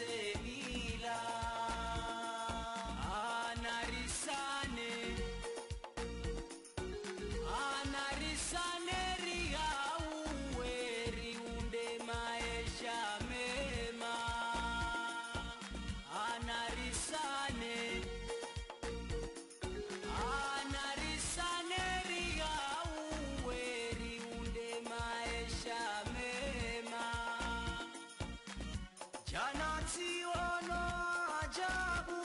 semila anarisane anarisane riauwe riunde maisha mema anarisane anarisane riauwe riunde maisha mema jana tiono ajabu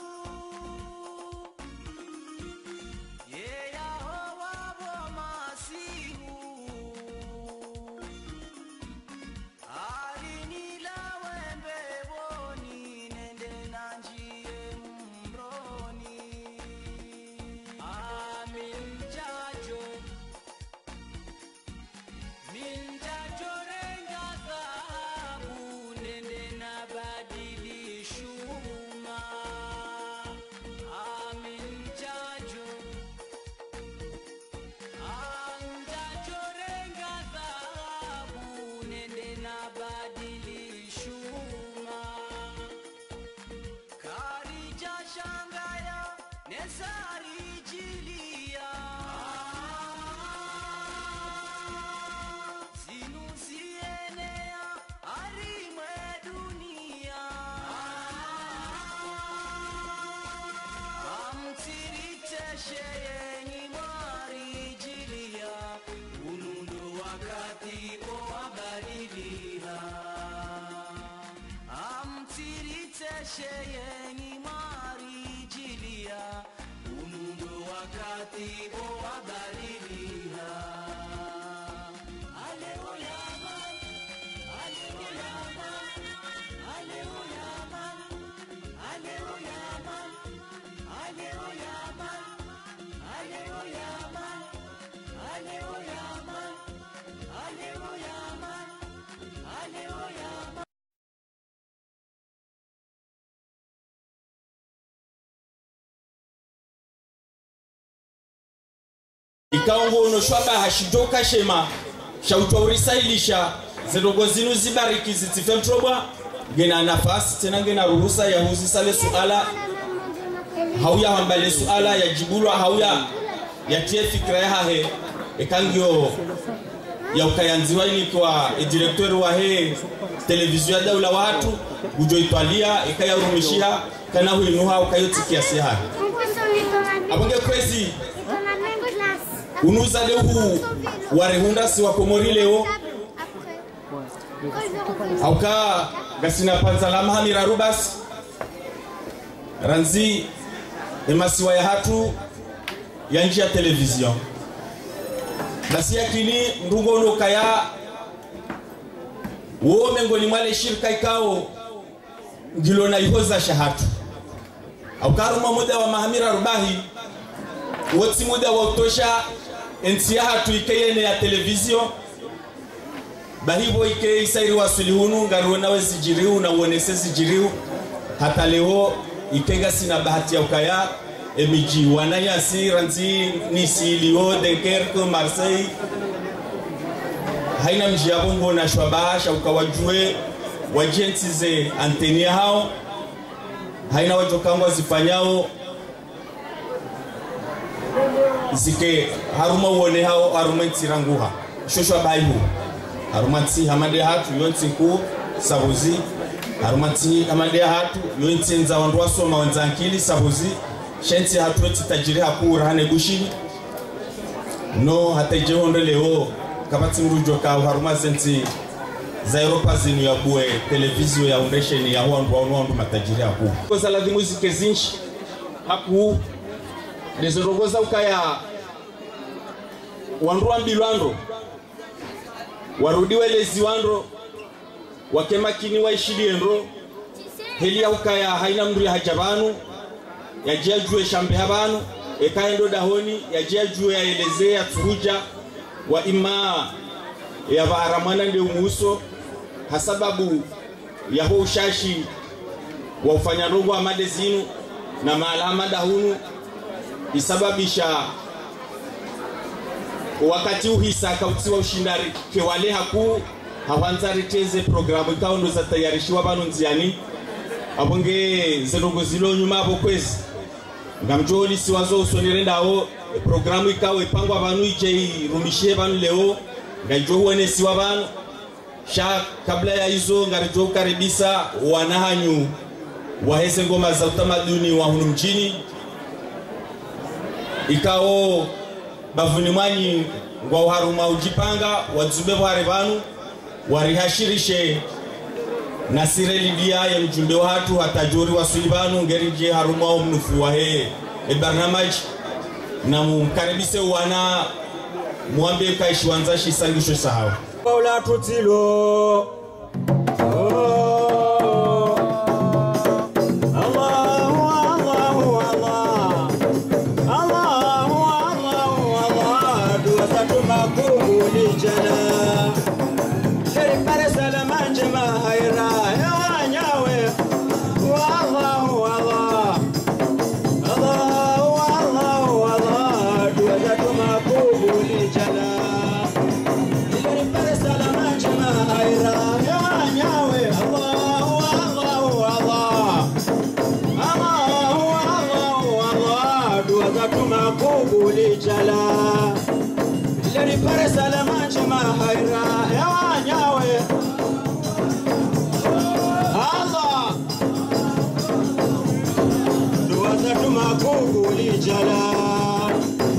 yeyahowabo masihu alinilawembeboni nende nanjie mroni aminjajo minjajorenga dhahabu nende na badili shuma aminjajo anjajorenga dhahabu nende na badili shuma karija shangaya nesarijilia zinuzienea arimwe dunia amtiriteshe yenyi mwarijilia unundo wakati owabadilia amtiriteshe yenyi mwarijilia unundo wakati owabadilia Aleluya, Aleluya, Aleluya, Aleluya, Aleluya, Aleluya, Aleluya, Aleluya, Aleluya. ikaongono shwaba shijoka shema shautwaurisailisha zidogo zinu zibariki zitife mtrobwa ngena nafasi tena ngena ruhusa ya huzisale suala hauya hambale suala yajibulwa hauya yatie fikra yahahe ekangio ya ukayanziwa inikwa edirektori wahe televizio ya daula watu ujoitwalia ikayarumishia kana huinuha ukayotikia seha abonge kwezi unuza leu warehunda si wakomori leo auka gasina panzalama hamira rubas ranzi emasiwa ya hatu ya nji ya televizion basi yakini ndungono kaya wo mengoni mwale shirika ikao ngilo na ihoza shahatu aukaruma muda wa mahamira rubahi wotsi muda wa utosha ensi ya hatu ikeyene ya televizio bahivo ike isairi wasulihunu ngaruona we zijiriu na uonese zijiriu hata leo ikenga sina bahati ya ukaya emiji wanayasi ranzi nisilio dunkerque marseille haina mji yavo ngona shwabasha ukawajue wajensize antenia hao haina wajokangwa zifanyao zike haruma uone hao haruma ntsiranguha shoshwa baihu haruma tsi hamade hatu yonsi nku sabuzi haruma tsi hamade hatu yonsi nza wandu wasoma wenzankili sabuzi shensi hatu eti tajiri hakura hane gushini no hata ijehondo leo kabatsi mrujo ka haruma zensi za Europa zinu ya bue televizio ya undesheni ya wandu wa wandu matajiri haku koza la muziki zinshi haku lezorogoza ukaya wandu wambilwando warudiwe lezi wando wakemakini waishilienro heli ya ukaya haina mndu ya haja banu yajia jue shambe habanu ekaendo dahoni yajia jue yaelezea turuja wa ima ya vaharamwana ndio umuso hasababu yaho ushashi wa ufanyarogo amade zinu na maalama dahunu isababisha wakati uhisa kautiwa ushindari kewale haku hawanzariteze programu ikaondo za tayarishiwa vanu nziani aponge zirongo zilo nyuma apo kwezi ngamjoli siwazo usonirendawo programu ikawo ipangwa vanu ije irumishie vanu leo ngaijo huonesiwa vanu sha kabla ya hizo ngarijo kukaribisa wanahanyu wahese ngoma za utamaduni wa hunu mjini ikawo bavuni mwanyi ngwa uharuma ujipanga wadzube vware vanu warihashirishe nasireli dia ya mjumbe watu hatajuri wasuli vanu ngerije harumao mnufu wahe ebarnamaji na mumkaribise wana mwambie kaishi wanzashi sangisho sahau Paula tutilo Oh. Allahu, Allahu, Allah. Allahu, Allahu, Allah. Dua zetu makubuli jana. Heri pare salama njema haira. Hewa nyawe. Allahu, Allah. Allahu, Allahu, Allah. Dua zetu makubuli jana. Jalal.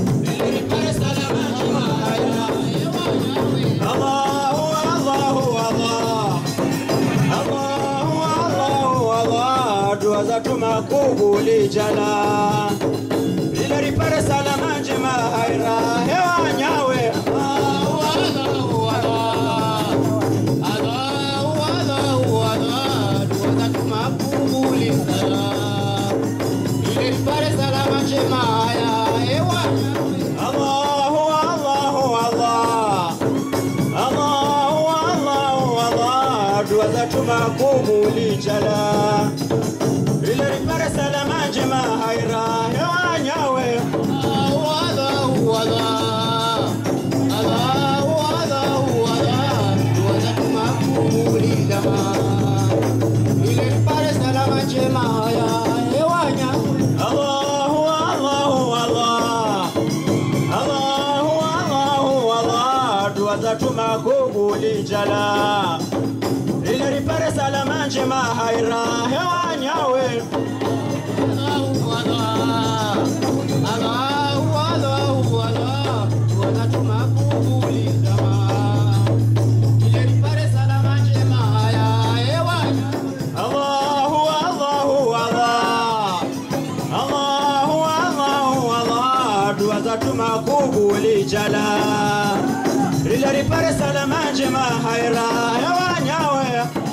Allahu, Allahu, Allah. Allahu, Allahu, Allah. Dua zetu makubuli jala. Ile ripare salama njema haira hewa nyawe. Allahu, Allahu, Allah. Allahu, Allahu, Allah. Dua zetu makubuli jala. Ile ripare salama njema haya hewa Allahu, Allahu, Allah. Allahu, Allahu, Allah, dua zetu makubuli jala. Ile ripare salama njema haira hewa nyawe. Allahu, Allahu, Allah. Allahu, Allahu, Allah, dua zetu makubuli jala. Ile ripare salama njema haya hewa nyawe. Allahu, Allahu, Allah. Allahu, Allahu, Allah, dua zetu makubuli jala. Ile ripare salama njema haira hewa nyawe. Allahu, Allah. Allahu, Allahu, Allah, dua zetu makubuli jala. Ile ripare salama njema haya hewa nyawe. Allahu, Allahu, Allah. Allahu, Allahu, Allah, dua zetu makubuli jala. Ile ripare salama njema haira hewa nyawe.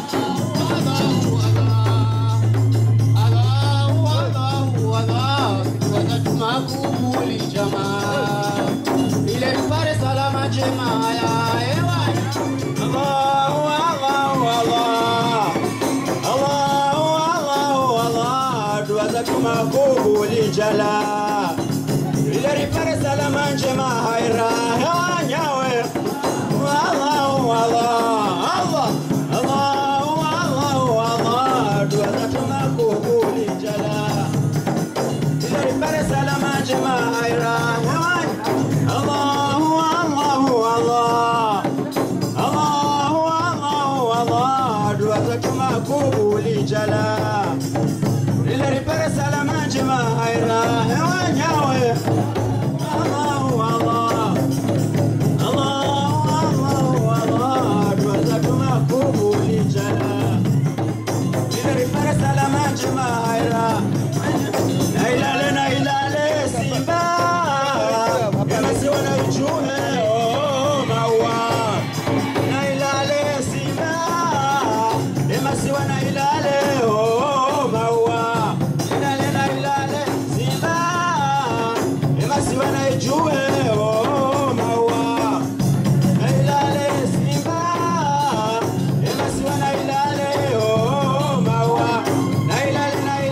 Allahu, Allahu, Allah, dua zetu makubuli jama. Ile ripare salama njema haya hewa Allahu, Allahu, Allah. Allahu, Allahu, Allah, dua zetu makubuli jala. Ile ripare salama njema haira hewa nyawe. Allahu, Allah, Allah, Allahu, Allahu, Allah, dua zetu makubuli jala. Ile ripare salama njema haira hewa Allahu, Allahu, Allah. Allahu, Allahu, Allah, dua zetu makubuli jala. Ile ripare salama njema haira hewa nyawe. Allahu, Allah. Allahu, Allahu, Allah, dua zetu makubuli jala. Ile ripare salama njema haira. Nailale, nailale, Simba. Yamesiwa na ichune, oh, maua. Nailale, Simba. Yamesiwa na ilale, oh, maua. Nailale, nailale, Simba. Yamesiwa na ichune, oh, maua. Nailale, Simba. Yamesiwa na ilale, oh, maua. Nailale, nailale,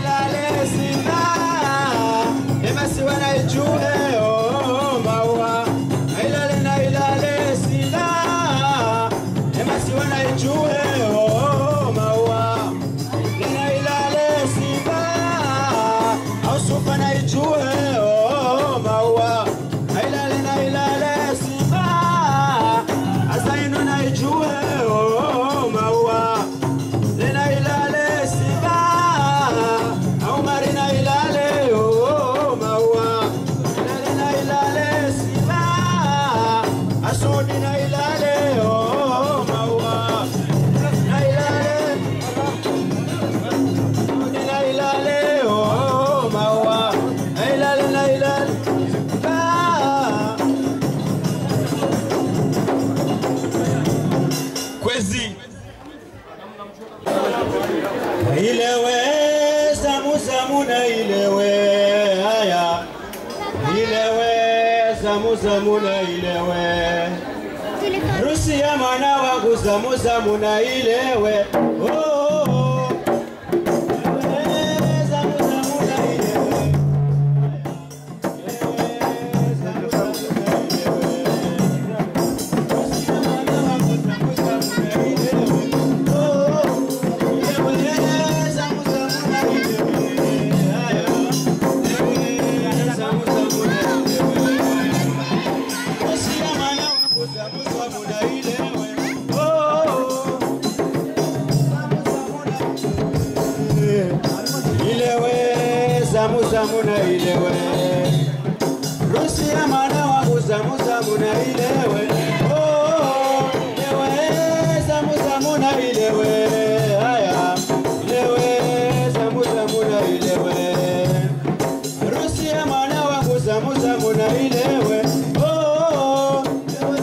ilewe zamu zamu na ilewe haya ilewe zamu zamu na ilewe harusi ya mwana wangu zamu zamu na ilewe oh, oh, oh. Ilewe, zamu zamu na ilewe. Ilewe, zamu zamu na ilewe. Harusi ya mwana wangu zamu zamu na ilewe. Oh, oh. Ilewe, zamu zamu na ilewe. Haya. Ilewe, zamu zamu na ilewe. ilewe zamu zamu na ilewe rusi ya mwana wangu zamu zamu na ilewe Oh, ilewe zamu zamu na ilewe haya ilewe zamu zamu na ilewe rusi ya mwana wangu zamu zamu na ilewe Oh, oh, oh.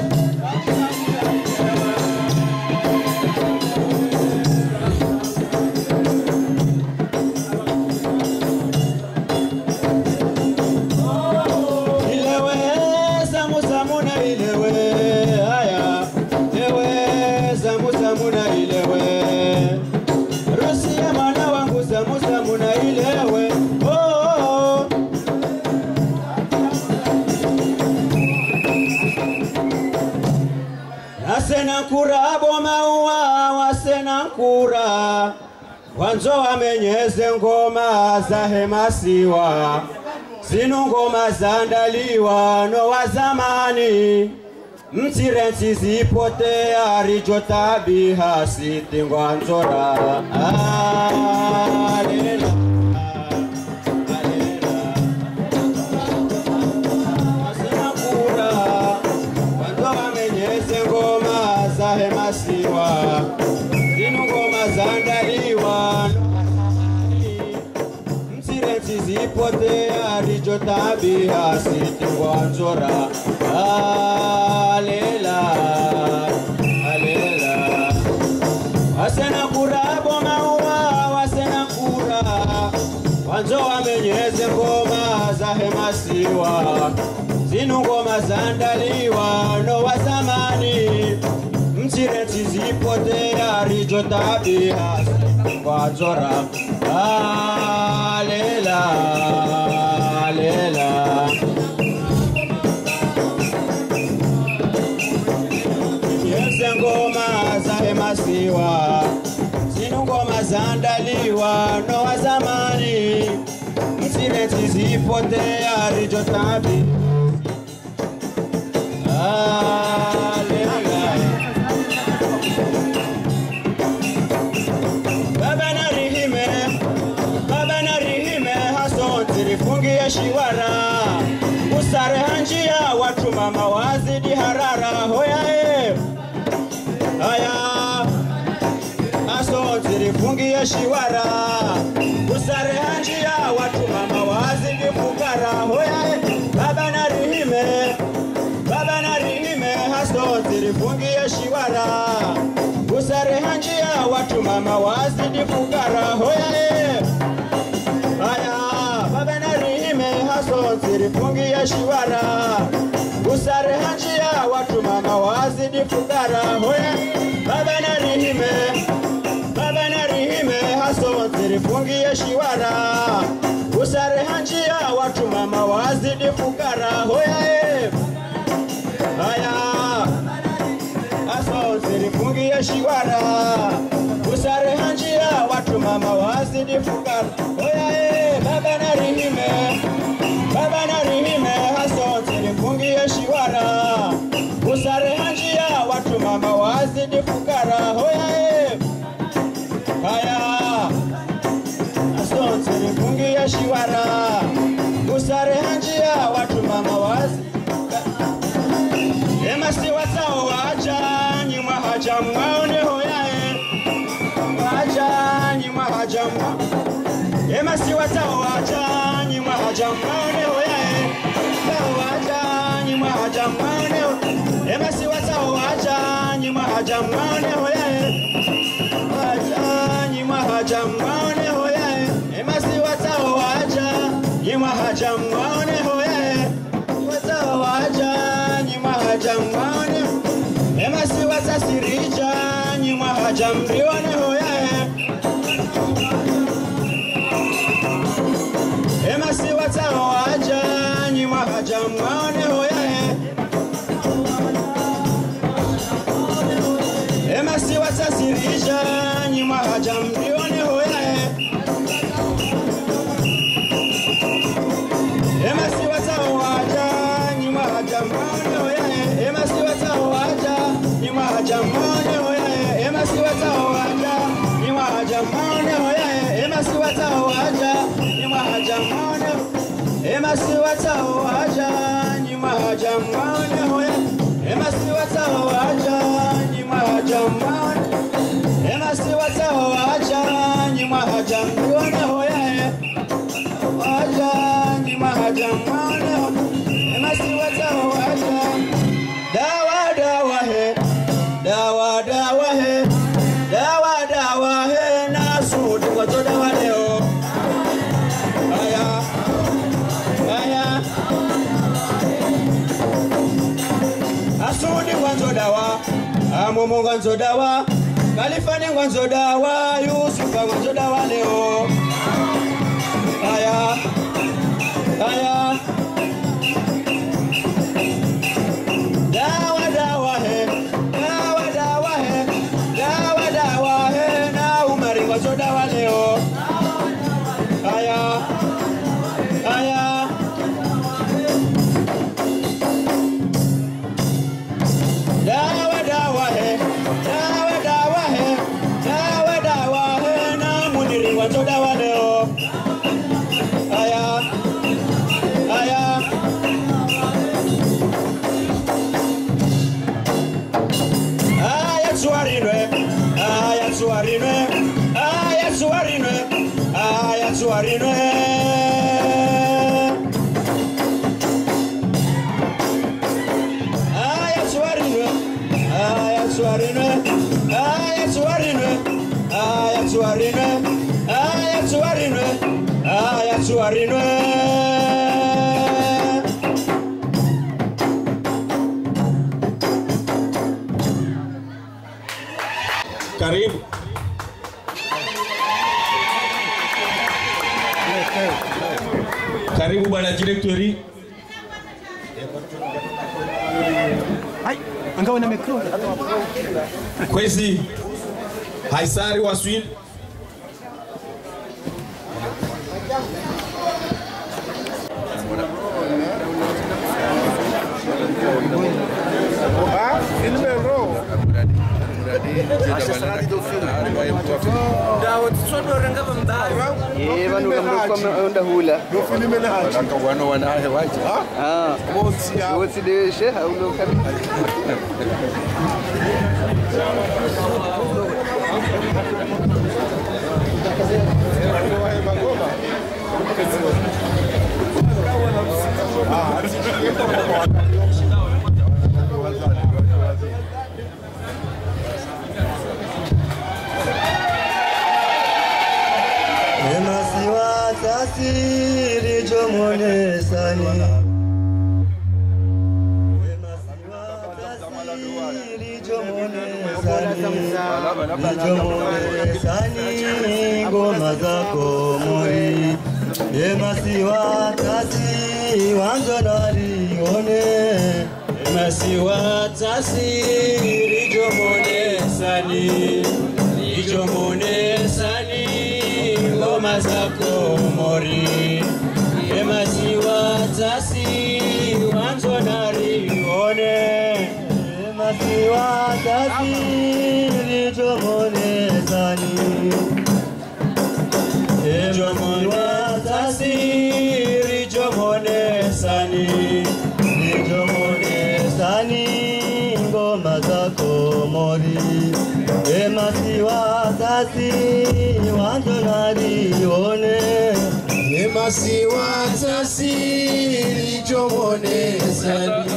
ilewe zamu zamu na ilewe haya ilewe zamu zamu na ilewe rusi ya mwana wangu zamu zamu na ilewe oh, oh, oh. nasenankura bomaua wasenankura wanzo wamenyeze ngoma za hemasiwa zinu ngoma zandaliwa no wa zamani mtirensi zipotea rijo tabiha sitingwanzora alela Wasenakura, wanzo wamenyeze ngoma za hemasiwa zinu ngoma zandaliwa msirensi zipotea rijo tabia sitingwanzora alela alela wasenakura bomaua wasenakura wanzo wamenyeze ngoma za hemasiwa zinu ngoma zandaliwa no wa zamani msireti zipotea rijo tabia kwazora alela alela Yeze ngoma za hemasiwa zinu ngoma zandaliwa no wa zamani msireti zipotea rijo tabi alela Baba na rihime, baba na rihime, haso tirifungie shiwara usare hanjia watu mama wazidi harara hoyae haya haso tirifungie shiwara usare hanjia watu mama wazidi fukara hoyae baba na rihime baba na rihime haso tirifungie shiwara usare hanjia watu mama wazidi fukara hoyae haya baba na rihime haso tirifungie shiwara usare hanjia watu mama wazidi fukara hoyae baba na rihime baba na rihime haso tirifungie shiwara usare hanjia watu mama wazidi fukara hoyae haya aso zilifungia shiwara usare hanjia watu mama wazidi fukara oyae baba na rihime baba na rihime haso zilifungia shiwara usare hanjia watu mama wazidi fukara oyae haya aso zilifungia shiwara usare hanjia watu mama wazidi emasi watao wacha nyuma haja mwaone hoyae wacha nyuma haja mwa emasi watao wacha nyuma haja mwaone hoyae wacha nyuma haja mwaone ho- emasi watao wacha nyuma haja mwaone hoyae wacha nyuma haja haja mwaone hoyae emasi watao waja nyimwa haja mwaone hoyae watao waja nyimwa haja mwaone emasi watasirija nyimwa haja mrione hoyae emasi watao waja nyimwa haja mwaone hoyae emasi watasirija nyimwa haja mrione hoyae emasi watawaja nyimwa haja mwaone hoyae emasi watawaja nyimwa haja mwaone hoyae emasi watawaja nyimwa haja mwaone hoyae emasi watawaja nyimwa haja mwaone emasi watawaja nyimwa haja mwaone hoyae emasi watawaja nyimwa haja mwaone emasi watawaja nyimwa haja mwaone hoyae waja nyimwa haja mwaone emasi watawaja dawa dawa he dawa dawa he dawa dawa he nasuti kwazo dawa leo aya aya asudi kwanzo dawa amumu kwanzo dawa kalifani kwanzo dawa yusufa kwanzo dawa leo aya aya dawa dawa he dawa dawa he dawa dawa he na umari kwanzo dawa leo aya aya dawa dawa he dawa dawa he dawa dawa he na muniri kwanzo dawa leo aya aya aya tsuwarinwe aya tsuwarinwe aya tsuwarinwe aya tsuwarinwe aya tsuwarinwe aya tsuwarinwe aya tsuwarinwe aya tsuwarinwe aya tsuwarinwe aya tsuwarinwe Karibu. Karibu bwana direktori. angawa na mikro Kwezi Haisari wa Swin. eh vanhu kamrokwamaonda hula wano wanahe waje wotsi deshe hauloka emasiwa tasiri jomonesani emasiwa tasiri jomonesani jomonesani ngoma zako mori emasiwa tasi wanzo nalione emasiwa tasiri jomonesani ijomonesani ngoma zako mori emasiwa tasi wanzo nalione emasiwa tasi lijomonesani emasiwa tasi lijomonesani lijomonesani ngoma zako mori emasiwa tasi wanzo nalione emasiwa tasi lijomonesani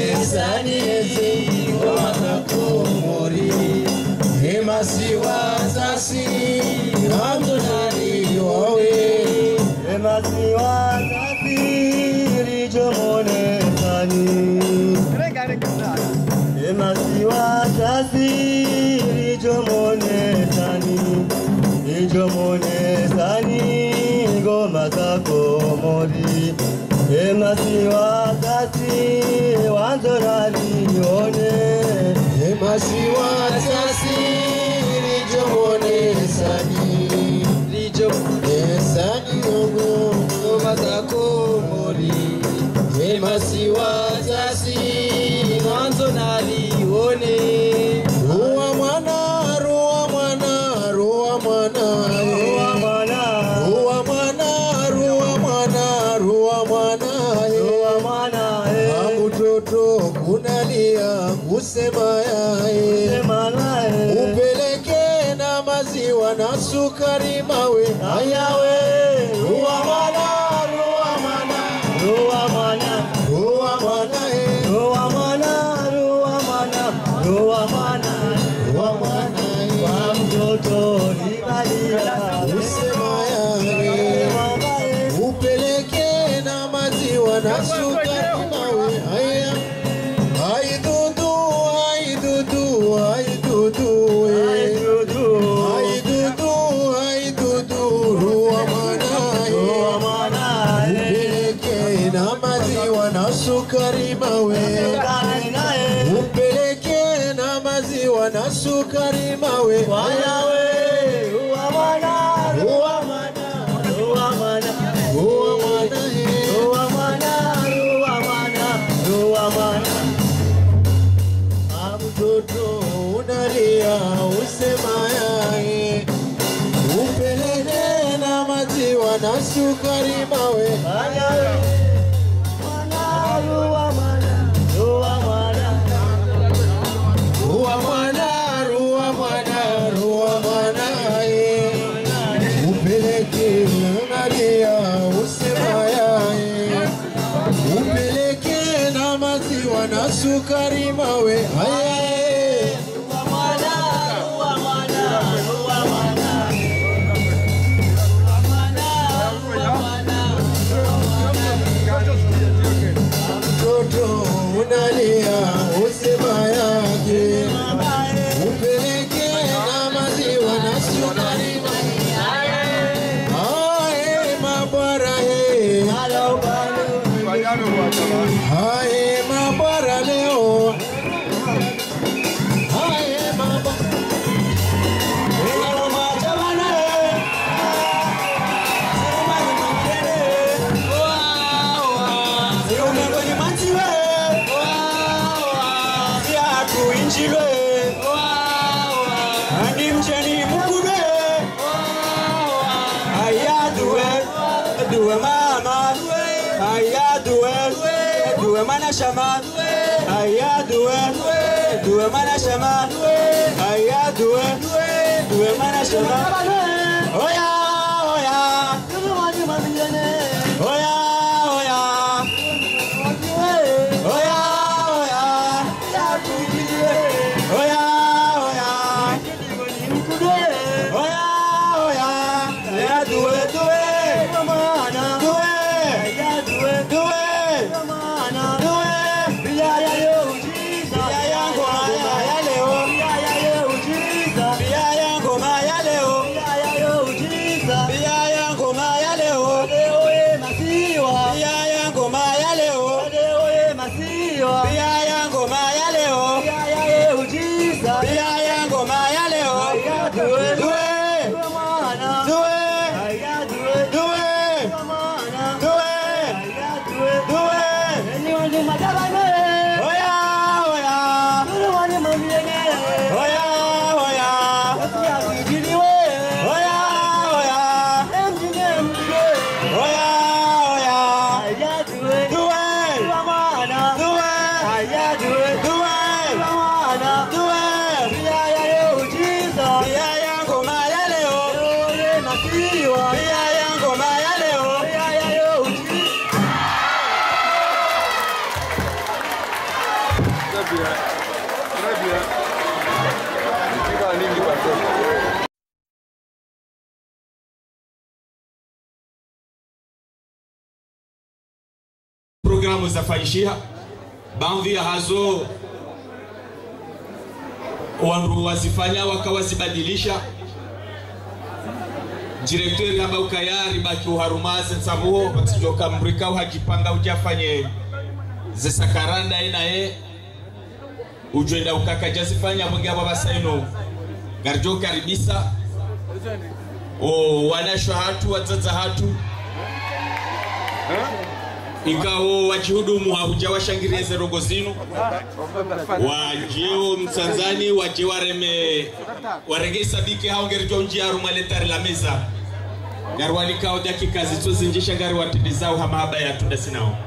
lijomonesani ezi ngoma zako mori emasiwa wasasi Ramzonari wawe Emasi wasasi Rijomone sani Emasi wasasi Rijomone sani Rijomone sani Ngoma zako mori Emasi wasasi Wanzorari one Emasi wasasi Rijomone sani Rijomone sani Ngoma zako mori Emasi wasasi Mwanzo nalione Ruwa mwana, ruwa mwana, ruwa mwana Ruwa mwana Ruwa mwana, ruwa mwana, ruwa mwana Ruwa mwana Wangu toto kunalia kusema yae Sema nae Upeleke na maziwa na sukari mawe Ayawe Ruwa mwana, ruwa mwana, Ruwa mwana ruwa mwana eh. Ruwa mwana Ruwa mwana Ruwa mwana Ruwa mwana eh. Kwa mtoto libalia Usema yae upeleke na maziwa na sukari mawe haya ai dudu ai dudu ai dudu eh. ai dudu ai dudu ruwa mwana eh. upeleke na maziwa na sukari mawe upeleke na maziwa na sukari mawe ruwa mwana ruwa mwana eh. mtoto unalia usema yae upeleke na maziwa na sukari mawe ruwa mwana ruwa mwana ruwa mwana ye upeleke unalia usema yae upeleke na maziwa na sukari mawe haye mtoto unalia usema yake upeleke na maziwa na sukari haye mabara he haye mabara leo haye mabara Duwe mama, aya duwe, duwe mana shama, aya duwe, duwe mana shama, aya duwe, duwe mana shama. Oya, oya, oya, oya, oya, oya, oya, oya, oya, ya duwe, duwe, duwe, duwe, duwe, ya ya yo, ya ya ngoma ya ya leo, ya ya ngoma ya leo, ya ya ngoma ya leo, ya ya ngoma ya leo, ya ya ngoma ya leo, ya ya ngoma ya leo, duwe, duwe, duwe, duwe, duwe, oya, oya, oya, oya, oya, oya, oya, oya, duwe, duwe, duwe, duwe, ya ya ngoma ya leo, ya ya ngoma ya leo. Très bien. Très bien. Nikiwa nini watoto? namo zafaishiha baadhi ya hazo wandu wazifanya wakawazibadilisha direktori hamba ukayari baki uharumaze nsavuho watijoka mrika uhajipanga ujafanye zesakaranda inaye ujwenda ukakajazifanya mwingi abo basaino garjo karibisa o wanashwa hatu wazaza hatu ikawo wachihudumu hahuja washangirie zerogo zinu wajeo msanzani waje wareme warege sabike hao ngerijo njia rumaletari la meza gari walikao dakika zitozinjisha gari watindizao hamahaba ya tunda sinao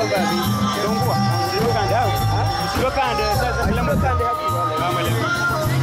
Kande sasa, kila mtu kande hapo.